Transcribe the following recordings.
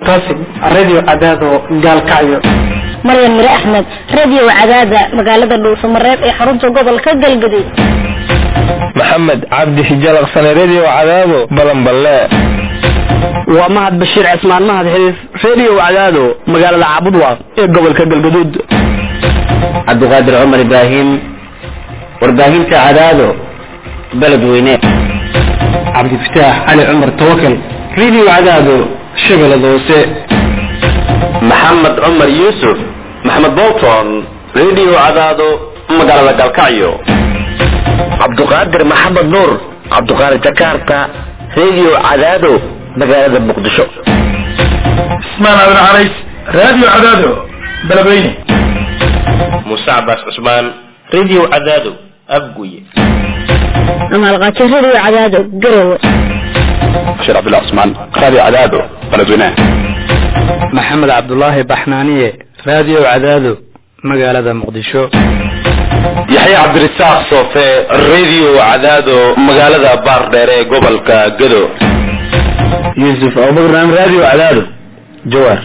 cabdiqaasim radio cadaado gaalkacyo maryan mire axmed radio cadaada magaalada dhuusamareeb ee xarunta gobolka galgaduud maxamed cabdi xijalaqsane radio cadaado balanballe waa mahad bashiir cismaan mahad xiriif radio cadaado magaalada caabudwaaq ee gobolka galgaduud cabdiqaadir cumar ibraahim warbaahinta cadaado beledweyne cabdifataax cali cumar tawakal radio cadaado shabeellada hoose maxamed cumar yuusuf maxamed bolton radio cadaado magaalada galkacyo cabduqaadir maxamed nuur cabduqaadir jakarta radio cadaado magaalada muqdisho ismaan abin carays radio cadaado beledweyne muuse cabaas cusmaan radio cadaado abguye amaalqaajo radio cadaado garowe bashir cabdullah cusmaan radio cadaado beledweyne maxamed cabdulaahi baxnaaniye radio cadaado magaalada muqdisho yaxye cabdirasaaq soofe radio cadaado magaalada baardheer ee gobolka gado yuusuf abubakar radio cadaado jawaar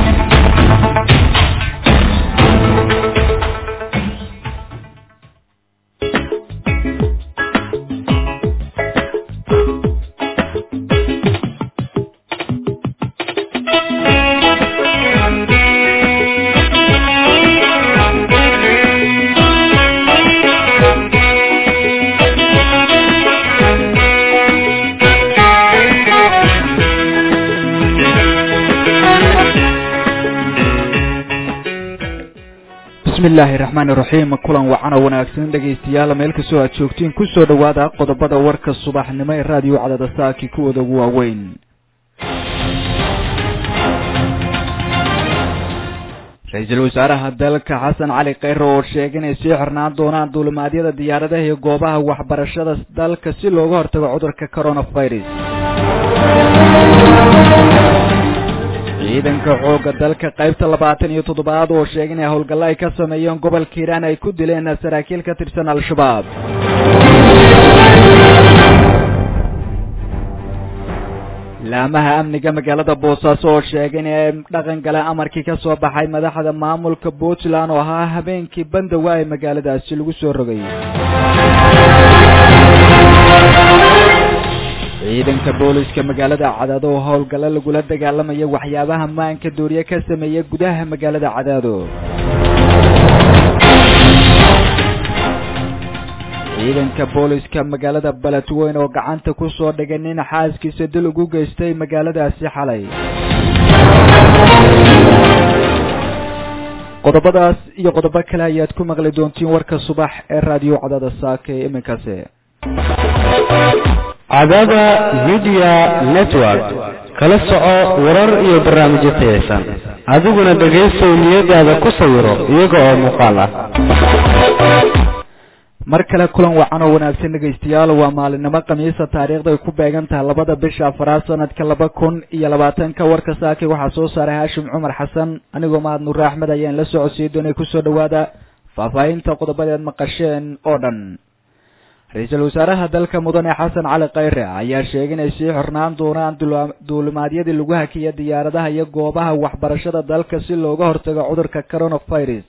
bismillaahi raxmaani raxiim kulan wacan oo wanaagsan dhegaystayaal meel kastoo aad joogtiin kusoo dhowaada qodobada warka subaxnimo ee raadiyo cadada saaki kuwooda ugu waaweyn ra-iisul wasaaraha dalka xasan cali kheyre oo sheegay inay sii xirnaan doonaan duulimaadyada diyaaradaha iyo goobaha waxbarashada dalka si looga hortago cudurka coronavirus ciidanka xoogga dalka qaybta labaatan iyo toddobaad oo sheegay inay howlgallo ay ka sameeyeen gobolka hiiraan ay ku dileen saraakiil ka tirsan al-shabaab laamaha amniga magaalada boosaaso oo sheegay inay dhaqan galeen amarkii ka soo baxay madaxda maamulka puntland oo ahaa habeenkii bandawa ee magaaladaasi lagu soo rogay ciidanka booliska magaalada cadaado oo howlgallo lagula dagaalamaya waxyaabaha maanka dooriye ka sameeya gudaha magaalada cadaado ciidanka booliska magaalada beledweyn oo gacanta ku soo dhigay nin xaaskiisa dil ugu geystay magaaladaasi xalay qodobadaas iyo qodobo kale ayaad ku maqli doontiin warka subax ee raadiyo cadaada saaka ee iminkaasi cadaada media network kala soco warar iyo barnaamijyo tayaysan adiguna dhegaysow niyadaada ku sawiro iyaga oo muuqaal ah mar kale kulan wacan oo wanaagsan dhegaystayaal waa maalinimo khamiisa taariikhda ay ku beegan tahay labada bisha afaraad sanadka laba kun iyo labaatanka warka saaki waxaa soo saaray haashim cumar xasan anigoo mahad nuure axmed ayaan la socodsiiyey doonay kusoo dhawaada faahfaahinta qodobadeed maqasheen oo dhan ra-iisul wasaaraha dalka mudane xasan cali kheyre ayaa sheegay inay sii xornaan doonaan duulimaadyadii lagu hakiya diyaaradaha iyo goobaha waxbarashada dalka si looga hortago cudurka coronavirus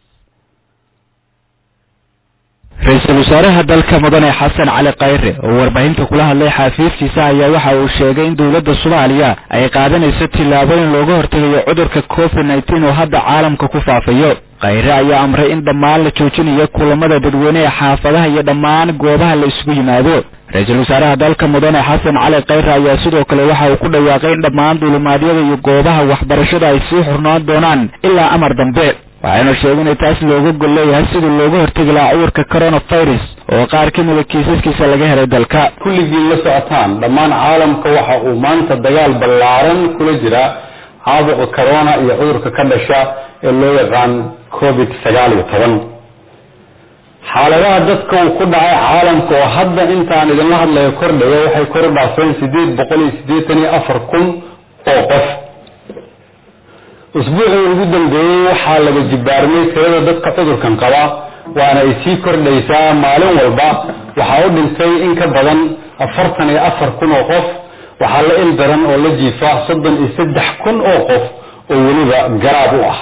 ra-iisul wasaaraha dalka mudane xasan cali kheyre oo warbaahinta kula hadlay xafiiskiisa ayaa waxa uu sheegay in dowladda soomaaliya ay qaadanayso tillaabooyin looga hortegayo cudurka covid nneteen oo hadda caalamka ku faafayo kheyre ayaa amray in dhammaan la joojinayo kulamada dadweyne ee xaafadaha iyo dhammaan goobaha la isugu yimaado ra-iisul wasaaraha dalka mudane xasan cali kheyre ayaa sidoo kale waxa uu ku dhawaaqay in dhammaan duulimaadyada iyo goobaha waxbarashada ay sii xurnaan doonaan ilaa amar dambe waxayna sheegay inay taas looga gol leeyahay sidii looga hortegi lahaa cudurka coronavirus oo qaar ka mida kiisaskiisa laga helay dalka kulligiin la socotaan dhammaan caalamka waxa uu maanta dagaal ballaaran kula jira caabuqa corona iyo cudurka ka dhasha ee loo yaqaan covid sagaal iyo toban xaaladaha dadka uu ku dhacay caalamka oo hadda intaan idinla hadlayo kordhaya waxay kor u dhaafeen sideed boqol iyo siddeetan iyo afar kun oo qof usbuucii ugu dambeeyey waxaa laga jibaarmay tirada dadka cudurkan qaba waana ay sii kordhaysaa maalin walba waxaa u dhintay in ka badan afartan iyo afar kun oo qof waxaa la il daran oo la jiifa soddon iyo saddex kun oo qof oo weliba garaab u ah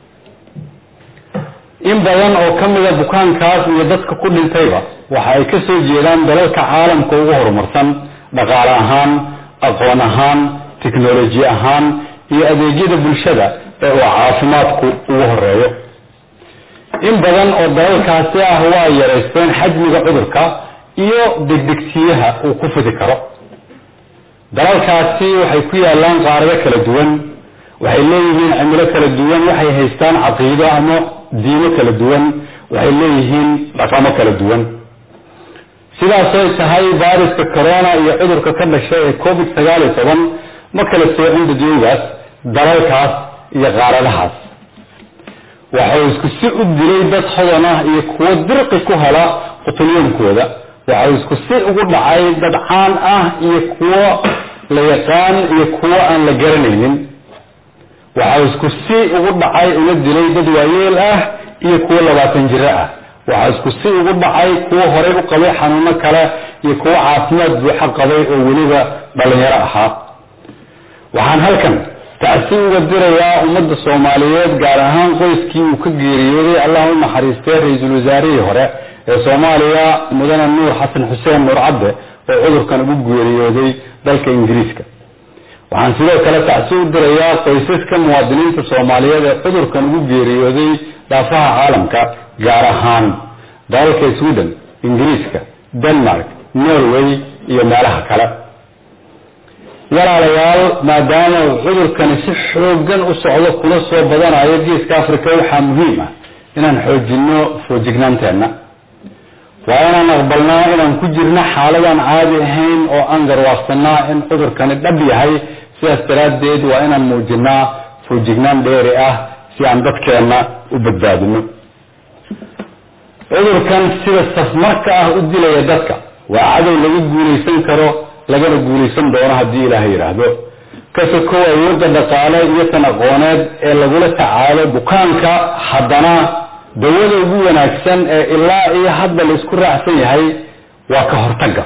in badan oo ka mida bukaankaas iyo dadka ku dhintayba waxa ay ka soo jeedaan dalalka caalamka ugu horumarsan dhaqaale ahaan aqoon ahaan tiknoloji ahaan iyo adeegyada bulshada ee uu caafimaadku ugu horeeyo in badan oo dalalkaasi ah waa yaraysteen xajmiga cudurka iyo degdegsiyaha uu ku fidi karo dalalkaasi waxay ku yaalaan qaarado kala duwan waxay leeyihiin cimilo kala duwan waxay haystaan caqiido ama diimo kala duwan waxay leeyihiin dhaqamo kala duwan sidaasoy tahay viruska corona iyo cudurka ka dhashay ee covid sagaal iyo toban ma kala soocin dadweygaas dalalkaas iyo qaaradahaas waxau isku si u dilay dad hodan ah iyo kuwo dirqi ku hela qutulyoonkooda waxau isku si ugu dhacay dad caan ah iyo kuwo la yaqaan iyo kuwo aan la garanaynin waxau isku si ugu dhacay una dilay dad waayeel ah iyo kuwo labaatan jiro ah waxaa isku si ugu dhacay kuwo horey u qabay xanuuno kale iyo kuwo caafimaad buuxo qabay oo weliba dhalinyaro ahaa waxaan halkan tacsi uga dirayaa ummadda soomaaliyeed gaar ahaan qoyskii uu ka geeriyooday allah u naxariistay ra-iisul wasaarihii hore ee soomaaliya mudane nuur xasan xuseen nuur cadde oo cudurkan ugu geeriyooday dalka ingiriiska waxaan sidoo kale tacsi u dirayaa qoysaska muwaadiniinta soomaaliyeed ee cudurkan ugu geeriyooday dhaafaha caalamka gaar ahaan dalalka sweden ingiriiska denmark norway iyo meelaha kale walaalayaal maadaama uu cudurkani si xoogan u socdo kula soo badanayo geeska africa waxaa muhiim ah inaan xoojino foojignaanteenna waa inaan aqbalnaa inaan ku jirno xaaladaan caadi ahayn oo aan garwaaqsanaa in cudurkani dhab yahay sidaas daraaddeed waa inaan muujinaa foojignaan dheeri ah si aan dadkeenna u badbaadino cudurkan sida safmarka ah u dilaya dadka waa cadow laga guulaysan karo lagana guulaysan doono haddii ilaahay yidhaahdo ka sokow awoodda dhaqaale iyo tan aqooneed ee lagula tacaalo bukaanka haddana dawada ugu wanaagsan ee ilaa iyo hadda la isku raacsan yahay waa ka hortagga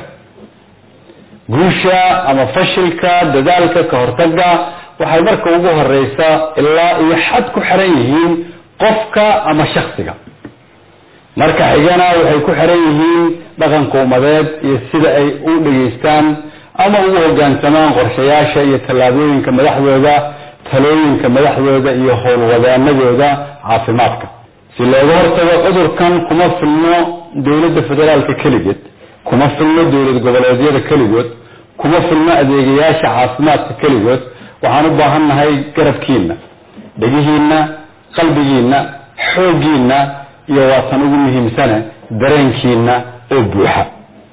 guusha ama fashilka dadaalka ka hortagga waxay marka ugu horeysa ilaa iyo xad ku xiran yihiin qofka ama shaksiga marka xigana waxay ku xiran yihiin dhaqanka ummadeed iyo sida ay u dhegaystaan ama ugu hogaansamaan qorshayaasha iyo tallaabooyinka madaxdooda talooyinka madaxdooda iyo howlwadaanadooda caafimaadka si looga hortago cudurkan kuma filno dowladda federaalka keligeed kuma filno dowlad goboleedyada keligood kuma filno adeegayaasha caafimaadka keligood waxaan u baahan nahay garabkiina dhegihiina qalbigiina xooggiina iyo waatan ugu muhiimsane dareenkiina oo buuxa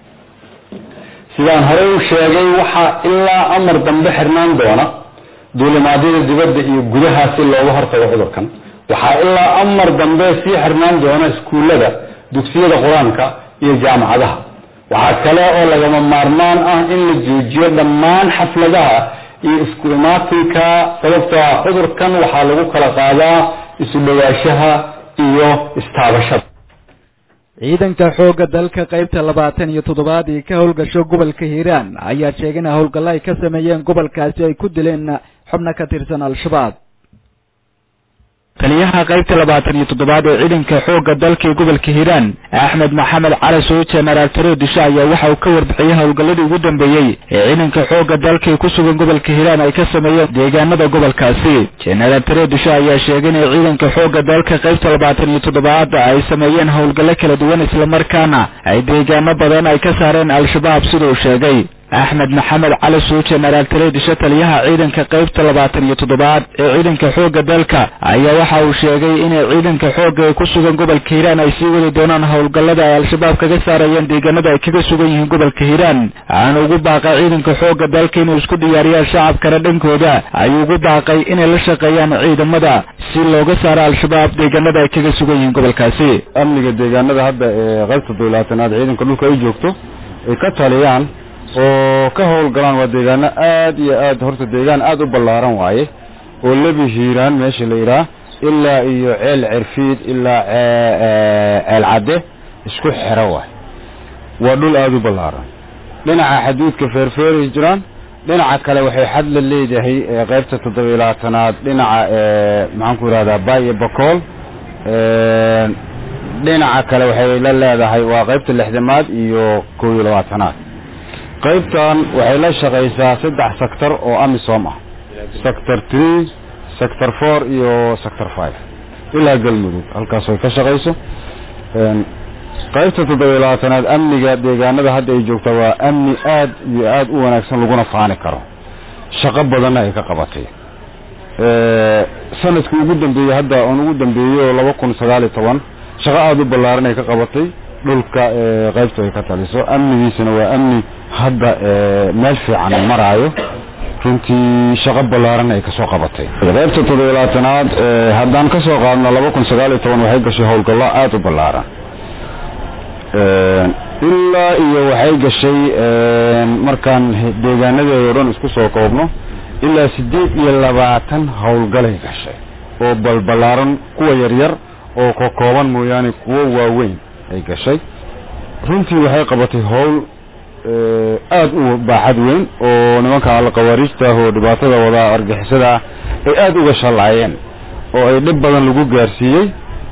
sidaan horey u sheegay waxaa ilaa amar dambe xirnaan doona duulimaadyada dibadda iyo gudaha si looga hortago cudurkan waxaa ilaa amar dambe sii xirnaan doona iskuullada dugsiyada qur-aanka iyo jaamacadaha waxaa kale oo lagama maarmaan ah in la joojiyo dhammaan xafladaha iyo isku imaatinka sababtoo ah cudurkan waxaa lagu kala qaadaa isu dhawaashaha iyo istaabashada ciidanka xoogga dalka qaybta labaatan iyo toddobaad ee ka howlgasho gobolka hiiraan ayaa sheegay in howlgallo ay ka sameeyeen gobolkaasi ay ku dileen xubno ka tirsan al-shabaab taliyaha qaybta labaatan iyo toddobaad ee ciidanka xoogga dalka ee gobolka hiiraan axmed maxamed cali soo jenaraal taro disho ayaa waxa uu ka warbixiyey howlgalladii ugu dambeeyey ee ciidanka xoogga dalka ee ku sugan gobolka hiiraan ay ka sameeyeen deegaanada gobolkaasi jenaraal taro disho ayaa sheegay inay ciidanka xoogga dalka qaybta labaatan iyo toddobaad ay sameeyeen howlgallo kala duwan islamarkaana ay deegaano badan ay ka saareen al-shabaab sida uu sheegay axmed maxamed cali suu jenaraal tareedisho taliyaha ciidanka qaybta labaatan iyo toddobaad ee ciidanka xoogga dalka ayaa waxa uu sheegay inay ciidanka xoogga ee ku sugan gobolka hiiraan ay sii wadi doonaan howlgallada ay al-shabaab kaga saarayeen deegaanada ay kaga sugan yihiin gobolka hiiraan waxaana ugu baaqay ciidanka xoogga dalka inuu isku diyaariyaan shacabkana dhankooda ayuu ugu baaqay inay la shaqeeyaan ciidamada si looga saaro al-shabaab deegaanada ay kaga sugan yihiin gobolkaasi amniga deegaanada hadda ee qaybta dowlaatanaad ciidanka dhulka ay joogto ay ka taliyaan oo ka howlgalaan waa deegaano aad iyo aad horta deegaan aad u ballaaran waaye oo lebi hiiraan meesha la yidhaah ilaa iyo ceel cerfiid ilaa ceel cadde isku xero waay waa dhul aada u ballaaran dhinaca xaduudka feerfeeray jiraan dhinaca kale waxay xad la leedahay qaybta toddobiyo labaatanaad dhinaca maxaan ku yidhahdaa bay iyo bakool dhinaca kale waxay la leedahay waa qaybta lixdamaad iyo kow iyo labaatanaad qaybtan waxay la shaqaysaa saddex sector oo amisom ah sector three sector four iyo sector five ilaa galmudug halkaas ay ka shaqayso qaybta toddobiyo labaatanaad amniga deegaanada hadda ay joogta waa amni aad iyo aad u wanaagsan laguna faani karo shaqo badanna ay ka qabatay sanadkii ugu dambeeyey hadda oon ugu dambeeyey oo laba kun sagaal iyo toban shaqo aada u ballaaran ay ka qabatay dhulka qaybta ay ka taliso amnigiisana waa amni hadda meel fiican maraayo runtii shaqo ballaaran ay kasoo qabatay qaybta toddobiyo labaatanaad haddaan kasoo qaadno laba kun sagaal iyo toban waxay gashay howlgallo aada u ballaaran ilaa iyo waxay gashay markaan deegaanadeeda o dhan isku soo koobno ilaa siddeed iyo labaatan howlgalay gashay oo balballaaran kuwa yaryar oo ka kooban mooyaane kuwo waaweyn ay gashay runtii waxay qabatay howl aada u baaxad weyn oo nimanka alkhawaariijta ah oo dhibaatada wadaa argixisada ah ay aada uga shallaayeen oo ay dhib badan lagu gaarsiiyey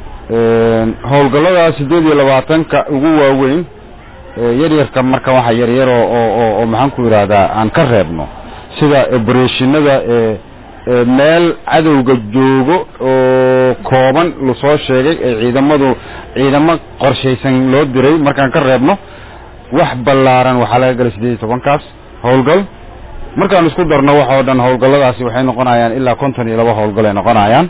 howlgallada siddeed iyo labaatanka ugu waaweyn yaryarka marka waxa yaryar oo oo oo maxaan ku yidhaahdaa aan ka reebno sida obereshinada meel cadowga joogo oo kooban lasoo sheegay ee ciidamadu ciidamo qorshaysan loo diray markaan ka reebno wax ballaaran waxaa laga galay siddeed iyo tobankaas howlgal markaan isku darno wax oo dhan howlgalladaasi waxay noqonayaan ilaa konton iyo laba howlgal ay noqonayaan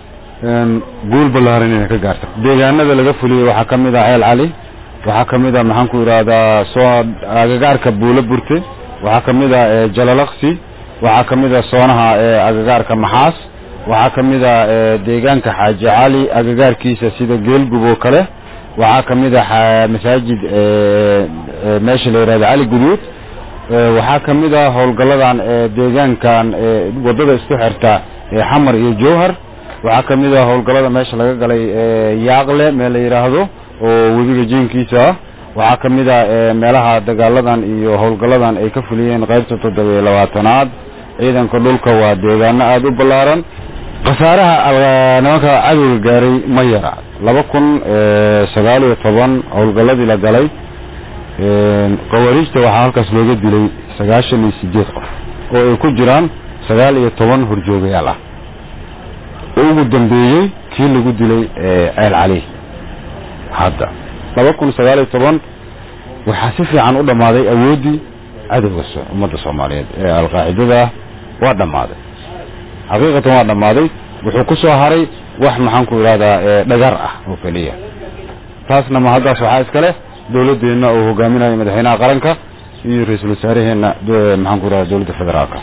guul ballaaran inay ka gaarta deegaanada laga fuliyey waxaa ka mid ah ceel cali waxaa ka mid ah maxaan ku yidhaahdaa soo agagaarka buulo burte waxaa ka mid ah jalalaqsi waxaa ka mid ah soonaha agagaarka maxaas waxaa ka mid ah deegaanka xaaji cali agagaarkiisa sida geelgub oo kale waxaa ka mid ah masaajid meesha la yidhahda cali guduud waxaa ka mid ah howlgalladan deegaankan waddada isku xirta xamar iyo jowhar waxaa ka mid ah howlgallada meesha laga galay yaaqle meel la yidhaahdo oo webiga jiinkiisa ah waxaa ka mid ah meelaha dagaaladan iyo howlgalladan ay ka fuliyeen qaybta toddobiyo labaatanaad ciidanka dhulka waa deegaano aada u ballaaran khasaaraha nimanka cadowga gaaray ma yara laba kun sagaal iyo toban howlgalladii la galay khawaariijta waxaa halkaas looga dilay sagaashan iyo sideed qof oo ay ku jiraan sagaal iyo toban horjoogayaal ah ugu dambeeyey kii lagu dilay ceel cali hadda laba kun sagaal iyo toban waxaa si fiican u dhammaaday awooddii cadowga ummadda soomaaliyeed ee alqaacidada ah waa dhammaaday xaqiiqatan waa dhammaaday wuxuu ku soo haray wax maxaan ku idhahdaa dhagar ah oo keliya taasna ma haddaas waxaa iskale dowladdeenna uu hogaaminayo madaxweynaha qaranka iyo ra-iisul wasaaraheenna maxaan ku idhahda dowladda federaalka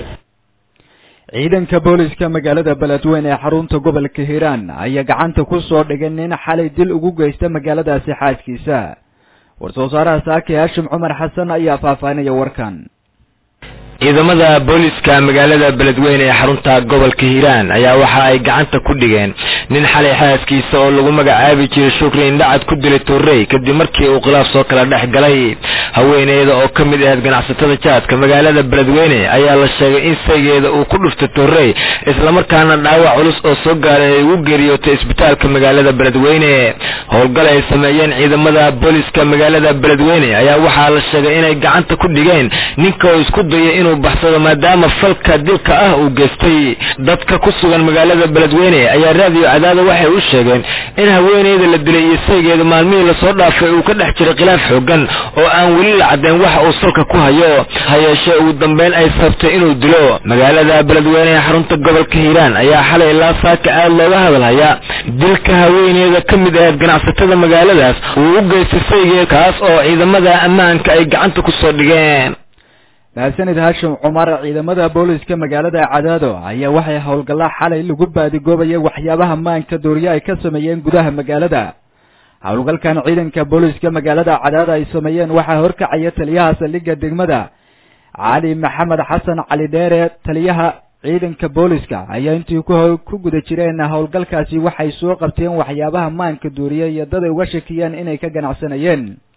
ciidanka booliska magaalada beledweyne ee xarunta gobolka hiiraan ayaa gacanta ku soo dhigay nin xalay dil ugu geysta magaaladaasi xaaskiisa war-soo saaraha saaki haashim cumar xasan ayaa faahfaahinaya warkan ciidamada booliska magaalada beledweyne ee xarunta gobolka hiiraan ayaa waxa ay gacanta ku dhigeen nin xalay xaaskiisa oo lagu magacaabi jiray shukri indhacad ku dilay torrey kadib markii uu khilaaf soo kala dhex galay haweeneyda oo ka mid ahayd ganacsatada jaadka magaalada beledweyne ayaa la sheegay in saygeeda uu ku dhuftay torrey islamarkaana dhaawac culus oo soo gaaray ay ugu geeriyootay isbitaalka magaalada beledweyne howlgal ay sameeyeen ciidamada booliska magaalada beledweyne ayaa waxaa la sheegay inay gacanta ku dhigeen ninka oo isku dayay inuu baxsado maadaama falka dilka ah uu geystay dadka ku sugan magaalada beledweyne ayaa raadiyo cadaada waxay u sheegeen in haweeneyda la dilay iyo saygeeda maalmihii lasoo dhaafay uu ka dhex jiray khilaaf xoogan oo aan weli la caddayn waxa uu salka ku hayo ha yeeshee ugu dambeyn ay sabtay inuu dilo magaalada beledweyne ee xarunta gobolka hiiraan ayaa xalay ilaa saaka aad looga hadalhayaa dilka haweeneyda ka mid ahayd ganacsatada magaaladaas uu u geystay saygeeda kaas oo ciidamada ammaanka ay gacanta ku soo dhigeen mahadsanid haashim cumar ciidamada booliska magaalada cadaado ayaa waxay howlgallaa xalay lagu baadigoobayay waxyaabaha maanka dooriye ay ka sameeyeen gudaha magaalada howlgalkan ciidanka booliska magaalada cadaado ay sameeyeen waxaa horkacaya taliyaha saldhigga degmada cali maxamed xasan cali dheere taliyaha ciidanka booliska ayaa intii ku guda jireen howlgalkaasi waxay soo qabteen waxyaabaha maanka dooriye iyo dad ay uga shakiyeen inay ka ganacsanayeen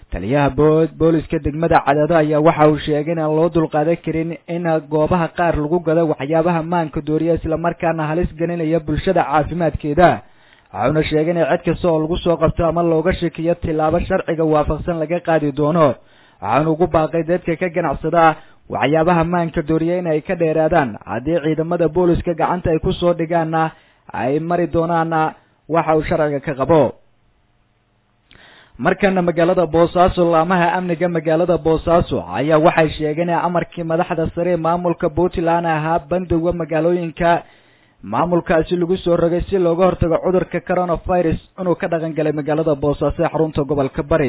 taliyaha booliska degmada cadaado ayaa waxa uu sheegay in aan loo dulqaadan karin in goobaha qaar lagu gado waxyaabaha maanka dooriya islamarkaana halis gelinaya bulshada caafimaadkeeda waxauna sheegay in cid kasta oo lagu soo qabto ama looga shakiyo tilaabo sharciga waafaqsan laga qaadi doono waxaana ugu baaqay dadka ka ganacsada waxyaabaha maanka dooriya in ay ka dheeraadaan haddii ciidamada booliska gacanta ay kusoo dhigaanna ay mari doonaana waxa uu sharciga ka qabo markana magaalada boosaaso laamaha amniga magaalada boosaaso ayaa waxay sheegeen in amarkii madaxda sare ee maamulka puntland ahaa bandowga magaalooyinka maamulkaasi lagu soo rogay si looga hortago cudurka coronavirus inuu ka dhaqan galay magaalada boosaaso ee xarunta gobolka bari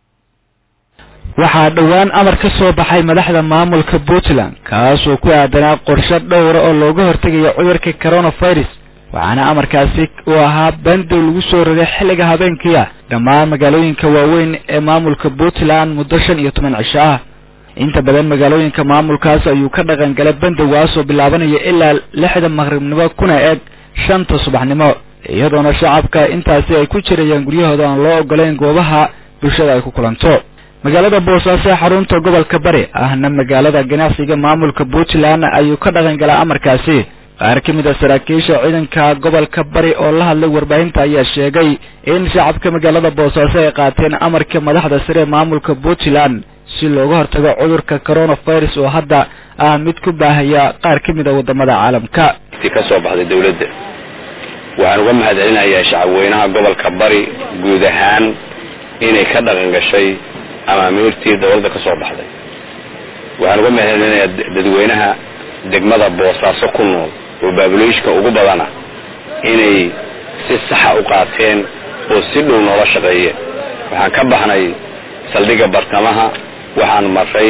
waxaa dhowaan amar ka soo baxay madaxda maamulka puntland kaasoo ku aadanaa qorshe dhowra oo looga hortegayo cudurka coronavirus waxaana amarkaasi uu ahaa bandow lagu soo rogay xilliga habeenkiia dhammaan magaalooyinka waaweyn ee maamulka puntland muddo shan iyo toban cisho ah inta badan magaalooyinka maamulkaas ayuu ka dhaqan galay bandowgaasoo bilaabanaya ilaa lixda maqribnimo kuna eg shanta subaxnimo iyadoona shacabka intaasi ay ku jirayaan guryahooda aan loo ogolayn goobaha bulshada ay ku kulanto magaalada boosaaso ee xarunta gobolka bari ahna magaalada ganacsiga maamulka puntland ayuu ka dhaqan galaa amarkaasi qaar ka mid a saraakiisha ciidanka gobolka bari oo la hadlay warbaahinta ayaa sheegay in shacabka magaalada boosaaso ay qaateen amarka madaxda sare ee maamulka puntland si looga hortago cudurka coronavirus oo hadda ah mid ku baahaya qaar ka mid a wadamada caalamka ka soo baxday dawladda waxaan uga mahadcelinayaa shacabweynaha gobolka bari guud ahaan inay ka dhaqan gashay amaamiirtii dawladda ka soo baxday waxaan uga mahadcelinayaa dadweynaha degmada boosaaso ku nool oo baabuloyshka ugu badana inay si saxa u qaateen oo si dhow noola shaqeeyeen waxaan ka baxnay saldhigga bartamaha waxaan maray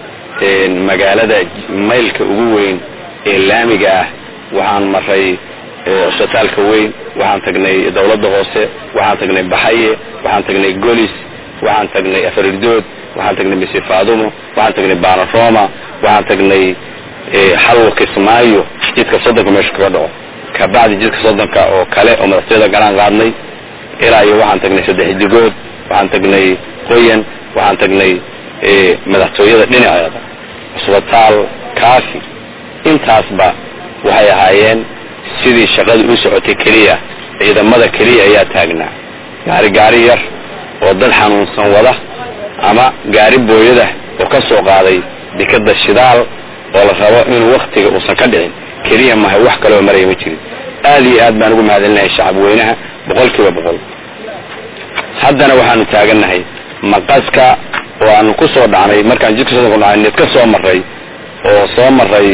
magaalada maylka ugu weyn ee laamiga ah waxaan maray cusbitaalka weyn waxaan tagnay dawladda hoose waxaan tagnay baxaye waxaan tagnay golis waxaan tagnay afarirdood waxaan tagnay mise faadumo waxaan tagnay baanaroma waxaan tagnay xalwa kismaayo jidka soddonka meesha kaga dhaco kabacdi jidka soddonka oo kale oo madaxtooyada galaan qaadnay ilaa iyo waxaan tagnay saddex digood waxaan tagnay qoyan waxaan tagnay madaxtooyada dhinaceeda cusbitaal kaafi intaasba waxay ahaayeen sidii shaqada u socotay keliya ciidamada keliya ayaa taagnaa gaari gaari yar oo dad xanuunsan wada ama gaari booyada oo ka soo qaaday dekada shidaal oo la rabo inuu waktiga uusan ka dhicin keliya mahay wax kaloo maraya ma jirin aad iyo aad baan ugu mahadcelinahay shacabweynaha boqol kiiba boqol haddana waxaanu taagannahay maqaska oo aanu ku soo dhacnay markaan jidka soo dhacnay nid ka soo maray oo soo maray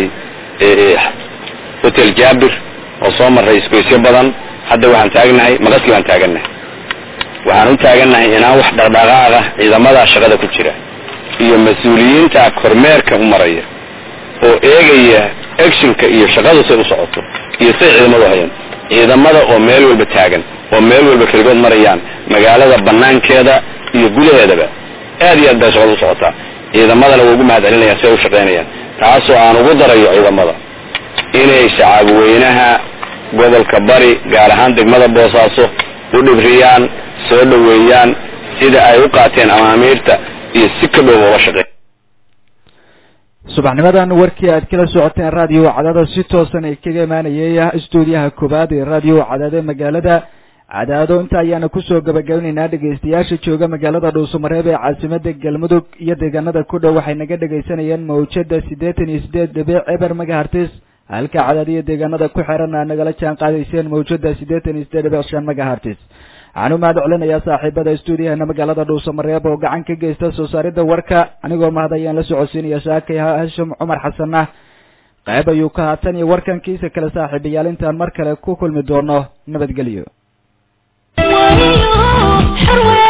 hotel jabir oo soo maray isgoysyo badan hadda waxaan taagnahay maqaskii baan taagannahay waxaan u taagannahay inaan wax dhaqdhaqaaqa ciidamada shaqada ku jira iyo mas-uuliyiinta kormeerka u maraya oo eegaya actionka iyo shaqadu say u socoto iyo say ciidamadu hayaan ciidamada oo meel walba taagan oo meel walba keligood marayaan magaalada banaankeeda iyo gudaheedaba aad iyo aad bay shaqadu u socotaa ciidamadana waa ugu mahadcelinayaan si ay u shaqaynayaan taasoo aan ugu darayo ciidamada inay shacabweynaha gobolka bari gaar ahaan degmada boosaaso u dhibriyaan soo dhoweeyaan sida ay u qaateen amaamiirta iyo si ka dhow uga shaqeey subaxnimadan warkii aad kala socoteen raadiyo cadaado si toosan ay kaga imaanayay stuudiyaha koobaad ee raadiyo cadaado magaalada cadaado inta ayaana kusoo gabagabinaynaa dhegaystayaasha jooga magaalada dhuusamareeb ee caasimada galmudug iyo deegaanada ku dhow waxay naga dhegaysanayeen mawjada siddeetan iyo siddeed dhibic eber megahartis halka cadaad iyo deegaanada ku xiran aa nagala jaan qaadayseen mawjada siddeetan iyo siddeed dhibic shan megahartis waxaan u mahad celinayaa saaxiibada stuudiyahana magaalada dhuusamareeb oo gacan ka geysta soo saaridda warka anigoo mahad ayaan la socodsiinaya saakay hashim cumar xasanna qayb ayuu ka haatan iyo warkankiisa kale saaxiibayaal intaan mar kale ku kulmi doono nabadgelyo